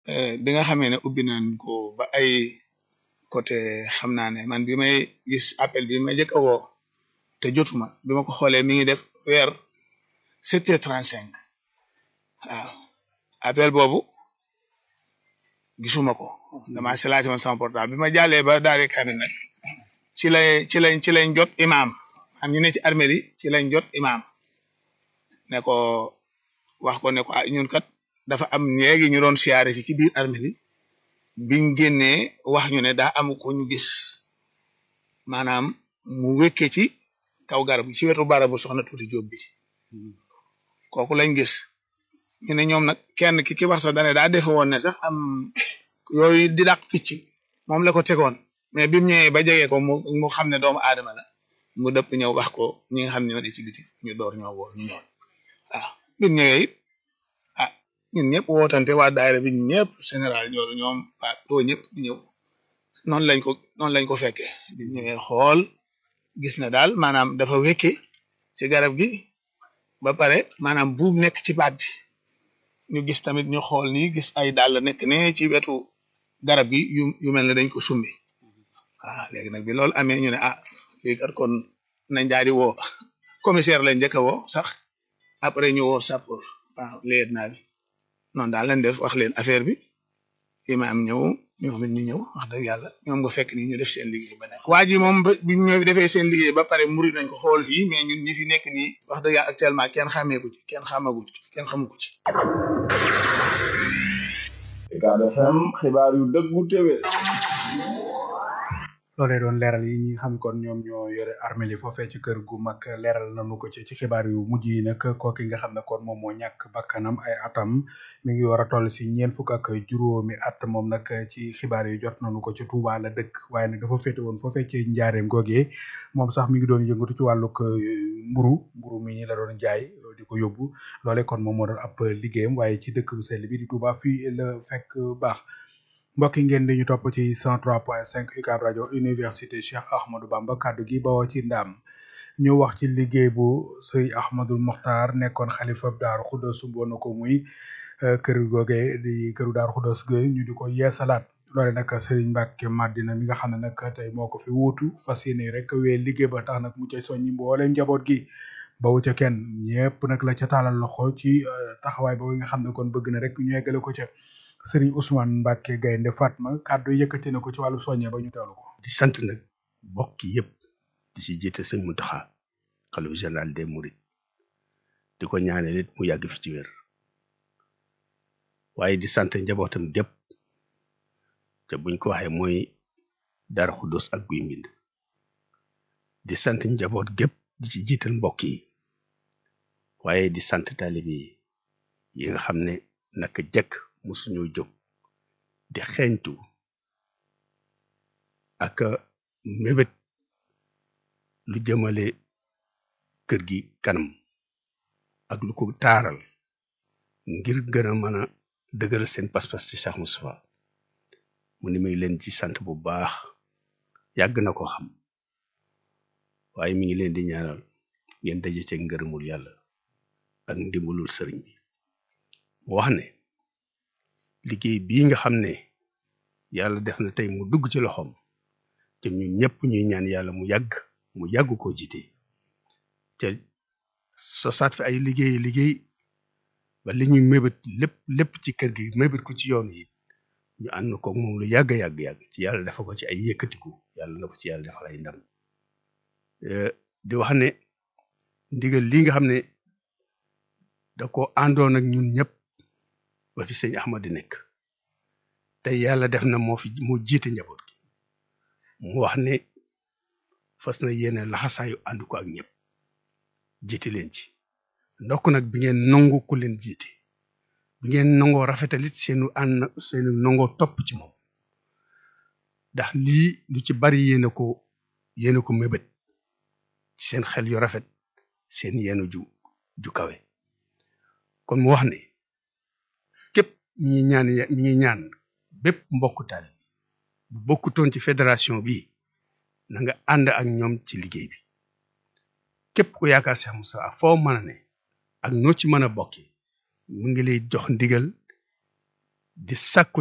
bi nga xamee ne ubbi nañ ko ba ay côté xam naa ne man bi may gis appel bi ma jëkk a woo te jotuma bi ma ko xoolee mi ngi def weer sept heures trente cinq waaw appel boobu gisuma ko dama silaati woon sama portable bi ma jàllee ba daare kamil nag ci lay ci lañ ci lañ jot imaam am ñu ne ci armée yi ci lañ jot imaam ne ko wax ko ne ko ah ñun kat dafa am léegi ñu doon siyaare si ci biir armée yi biñ génnee wax ñu ne daa am ko ñu gis maanaam mu wékkee ci kaw garab gi ci wetu barabu soxna tuuti jóob bi kooku lañ gis ñu ne ñoom nag kenn ki ki wax sax dane daa defe woon ne sax am yooyu di dàq picc moom la ko tegoon mais bi mu ñëwee ba jege ko mu mu xam ne doomu aadama la mu dëpp ñëw wax ko ñi nga xam ne ñoo ne ci biti ñu door ñoo woo ñu ñëw waaw bi mu ñëwee it ah ñun ñëpp wootante waa daayira bi ñun ñëpp général ñoolu ñoom waa too ñëpp ñëw noonu lañ ko noonu lañ ko fekkee bi mu ñëwee xool gis na daal maanaam dafa wékke ci garab gi ba pare maanaam buum nekk ci baat bi ñu gis tamit ñu xool nii gis ay dàll nekk ne ci wetu garab gi yu yu mel ne dañ ko summi waaw léegi nag bi loolu amee ñu ne ah lii kat kon nañ daal di woo commissaire lañ njëkk a woo sax après ñu woo sapeur waaw léegi naa bi noonu daal lañ def wax leen affaire bi imaam ñëw ñoom it ñu ñëw wax dëgg yàlla ñoom nga fekk ni ñu def seen liggéey ba nekk waa ji moom ba bi ñu defee seen liggéey ba pare muri nañ ko xool fii mais ñun ñi fi nekk nii wax dëgg yàlla actuellement kenn xàmmee ko ci kenn xamagu ci kenn xamu ko ci Ucab FM xibaar yu dëggu téwé loolee doon leeral yi ñi nga xam kon ñoom ñoo yore armée li foofee ci kër gu mag leeral nañu ko ci ci xibaar yu mujj yi nag kooki nga xam ne kon moom moo ñàkk bakkanam ay atam mi ngi war a toll si ñeent fukk ak juróomi at moom nag ci xibaar yi jot nañu ko ci Touba la dëkk waaye nag dafa féete woon foofee ci njaareem googee moom sax mi ngi doon yëngatu ci wàllug mburu mburu mi ñi la doon jaay di ko yóbbu loole kon moom moo doon ab liggéeyam waaye ci dëkk bu sell bi di Touba fii la fekk baax mbokk yi ngeen di ñu topp ci 103.5 UCAB rajo université Cheikh Ahmadou Bamba kaddu gi bawoo ci ndam ñu wax ci liggéey bu sëy Ahmadul Mokhtar nekkoon xalifa Daaru Xuddoos sumboon na ko muy kër googe di këru Daaru Xuddoos ge ñu di ko yeesalaat loole nag Serigne Mbacke Madina mi nga xam ne nag tey moo ko fi wuutu fas yéene rek wee liggéey ba tax nag mu cay soññi mboole njaboot gi bawu ca kenn ñëpp nag la ca taalal loxo ci taxawaay boobu nga xam ne kon bëgg na rek ñu eggale ko ca Serigne Ousmane Mbacke Gaynde Fatma kàddu yëkkati na ko ci wàllu soññe ba ñu teewlu ko. di sant nag bokk yëpp di ci jiite sëñ Mountakha xalifa général des Mourides di ko ñaanal it mu yàgg fi ci wér waaye di sant njabootam gépp te buñ ko waxee mooy Darou Khoudoss ak Guy Mbind di sant njaboot gépp di ci jiital mbokk yi waaye di sant taalibe yi yi nga xam ne naka jekk musuñoo jóg di xeeñtu ak mébét lu jëmale kër gi kanam ak lu ko taaral ngir gën a mën a dëgëral seen pas-pas ci Cheikh Moustapha mu ni may leen ci sant bu baax yàgg na ko xam waaye mi ngi leen di ñaanal ngeen daje ci ngërëmul yàlla ak ndimbalul sëriñ bi mu wax ne liggéey bii nga xam ne yàlla def na tey mu dugg ci loxoom te ñun ñëpp ñuy ñaan yàlla mu yàgg mu yàgg koo jiite te sosaat fi ay liggéey liggéey ba li ñuy mébét lépp lépp ci kër gi mébét ko ci yoon yi ñu ànd ko moom lu yàgg yàgg yàgg ci yàlla dafa ko ci ay yëkkatiku yàlla na ko ci yàlla defal ay ndam di wax ne ndigal li nga xam ne da ko àndoon ak ñun ñëpp ba fi sëñ Ahmad di nekk te yàlla def na moo fi moo jiite njaboot gi mu wax ne fas na yéene laxasaayu ànd ko ak ñëpp jiite leen ci ndokk nag bi ngeen nangu ku leen jiite bi ngeen nangoo rafetalit seenu ànd seenu nangoo topp ci moom ndax lii lu ci bari yéene ko yéene ko mébét ci seen xel yu rafet seen yeenu ju ju kawe kon mu wax ne képp ñi ñaan ñi ngi ñaan bépp mbokku taal bu bokkutoon ci fédération bi na nga ànd ak ñoom ci liggéey bi képp ku yaakaar Cheikh Moussa foo mën a ne ak noo ci mën a bokki mu ngi lay jox ndigal di sakku